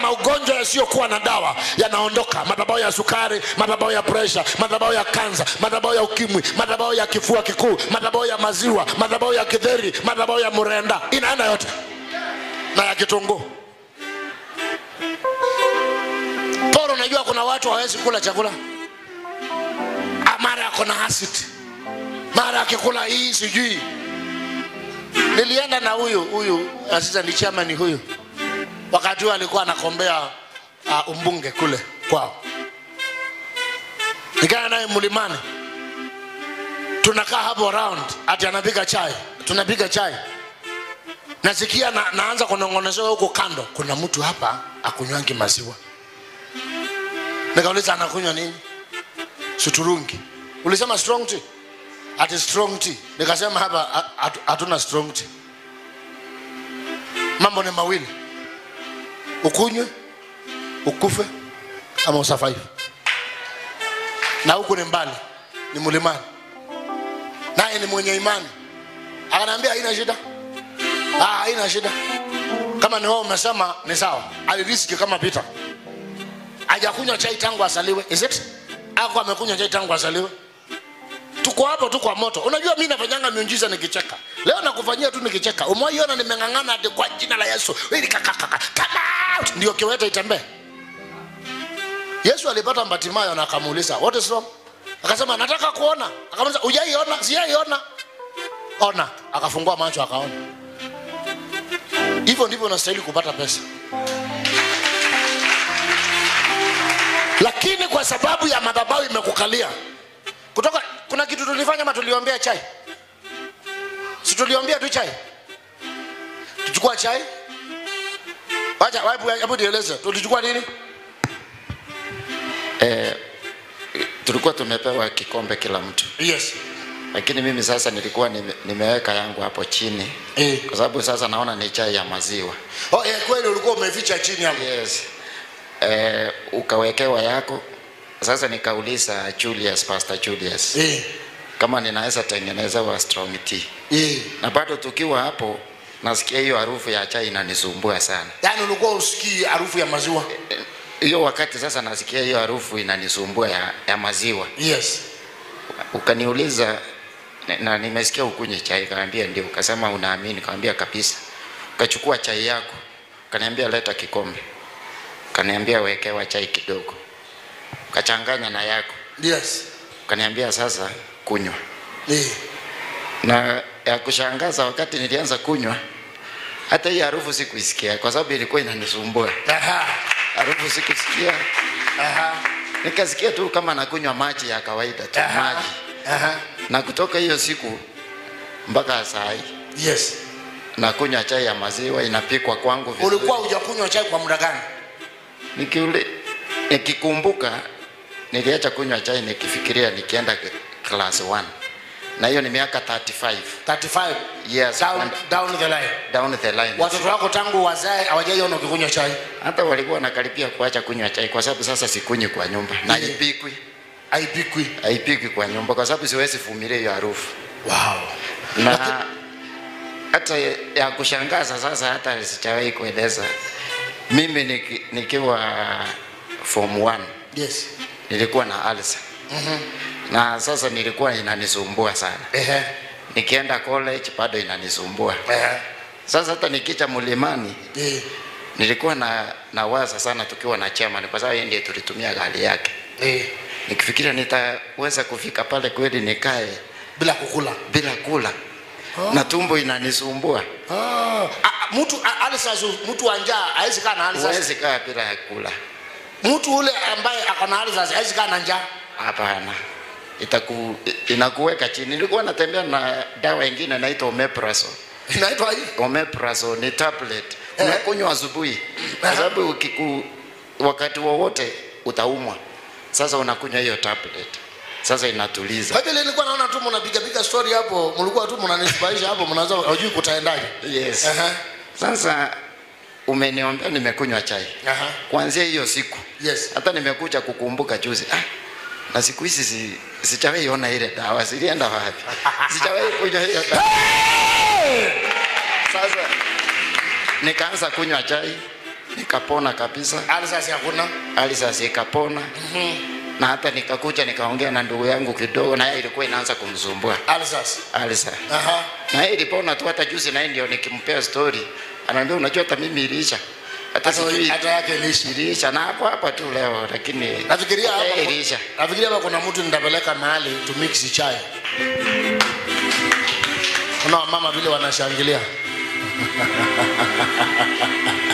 maugonjwa yasiyokuwa na dawa yanaondoka madhabao ya sukari madhabao ya presha madhabao ya kanza madhabao ya ukimwi madhabao ya kifua kikuu madhabao ya maziwa madhabao ya kidheri madhabao ya murenda inaenda yote na ya kitunguu poro unajua kuna watu hawawezi kula chakula Ah, mara ako na acid mara akikula hii sijui nilienda na huyu huyu assistant chairman huyu wakati huo alikuwa anakombea uh, umbunge kule kwao nikaenda naye mlimani tunakaa hapo round ati anapiga chai tunapiga chai nasikia na, naanza kunongonezewa huko kando kuna mtu hapa akunywangi maziwa nikauliza anakunywa nini suturungi ulisema strong tea ati strong tea nikasema hapa ha- hatu- hatuna strong tea mambo ni mawili ukunywe ukufe ama usafaifu na huku ni mbali ni mlimani naye ni mwenye imani akanaambia haina shida ah, haina shida kama ni wao umesema ni sawa aliriski kama pita hajakunywa chai tangu asaliwe is it ako amekunywa chai tangu asaliwe tuko hapo tu kwa moto unajua mi nafanyanga miujiza nikicheka leo nakufanyia tu nikicheka umwaiona nimeng'ang'ana ati kwa jina la yesu ili kakakaka come out ndio kiwete itembee yesu alipata mbatimayo na akamuuliza what is wrong akasema nataka kuona akamuuliza ujaiona sijaiona ona akafungua macho akaona hivyo ndivyo unastahili kupata pesa lakini kwa sababu ya madhabahu imekukalia kutoka kuna kitu tulifanya ama tuliombea chai si tuliombea tu chai tuchukua chai wacha hebu hebu nieleze tulichukua nini eh, tulikuwa tumepewa kikombe kila mtu yes lakini mimi sasa nilikuwa nime, nimeweka yangu hapo chini eh. kwa sababu sasa naona ni chai ya maziwa oh, eh, kweli ulikuwa umeficha chini hapo yes eh, ukawekewa yako sasa nikauliza Julius Pastor Julius eh. kama ninaweza tengenezewa strong tea eh. na bado tukiwa hapo nasikia hiyo harufu ya chai inanisumbua sana yaani ulikuwa usikii harufu ya maziwa hiyo wakati sasa nasikia hiyo harufu inanisumbua ya, ya maziwa yes ukaniuliza na- na nimesikia ukunywe chai kaambia ndio ukasema unaamini kaambia kabisa ukachukua chai yako kaniambia leta kikombe kaniambia wekewa chai kidogo ukachanganya na yako yes kaniambia sasa kunywa eh. na ya kushangaza wakati nilianza kunywa hata hii harufu sikuisikia kwa sababu ilikuwa inanisumbua Aha. harufu sikusikia Aha. nikasikia tu kama nakunywa maji ya kawaida tu Aha. maji Aha. na kutoka hiyo siku mpaka saa hii yes nakunywa chai ya maziwa inapikwa kwangu vizuri. ulikuwa hujakunywa chai kwa muda gani Nikiule, nikikumbuka niliacha kunywa chai nikifikiria nikienda k- class 1 na hiyo ni miaka 35 35 Yes, down, and- down the line down the line watoto wako tangu wazae hawajaiona ukikunywa chai hata walikuwa wanakaribia kuacha kunywa chai kwa sababu sasa sikunywi kwa nyumba na Yeah. haipikwi haipikwi haipikwi kwa nyumba kwa sababu siwezi vumilia hiyo harufu wow. na hata ya kushangaza sasa hata sijawahi kueleza mimi niki, nikiwa form 1 yes nilikuwa na alsa na sasa nilikuwa inanisumbua sana Ehe. nikienda college bado inanisumbua Ehe. sasa hata nikicha mlimani Eh. nilikuwa na nawaza sana tukiwa na chairman kwa sababu yeye ndiye tulitumia gari yake Eh. nikifikiria nitaweza kufika pale kweli nikae bila kukula bila kula na tumbo inanisumbua ah. Ah, mtu ah, alsas mtu wa njaa hawezi kaa na alsas huwezi kaa bila ya kula mtu ule ambaye ako na alsas hawezi kaa na njaa hapana itaku inakuweka chini nilikuwa natembea na dawa ingine inaitwa omeprazole inaitwa hii omeprazole ni tablet Eh. unakunywa asubuhi kwa sababu ukiku wakati wowote utaumwa sasa unakunywa hiyo tablet sasa inatuliza kwa vile nilikuwa naona tu mnapiga piga story hapo mlikuwa tu mnanisbaisha hapo mnaanza hujui kutaendaje yes Aha. sasa umeniombea nimekunywa chai Aha. kuanzia hiyo siku yes hata nimekuja kukumbuka juzi ah, na siku hizi si, sijawahi ona ile dawa zilienda wapi sijawahi kunywa hiyo dawa sasa nikaanza kunywa chai nikapona kabisa alisasi hakuna hali sasa ikapona na hata nikakuja nikaongea na ndugu yangu kidogo na yeye ilikuwa inaanza kumsumbua alisasi alisa aha na yeye ilipona tu hata juzi naye ndio nikimpea story anaambia unajua hata mimi iliisha hata hata sijui hata yake ilishi iliisha na hapo hapa tu leo lakini nafikiria hata hapa yeye iliisha nafikiria hapa kuna mtu nitapeleka mahali to mix chai kuna mama vile wanashangilia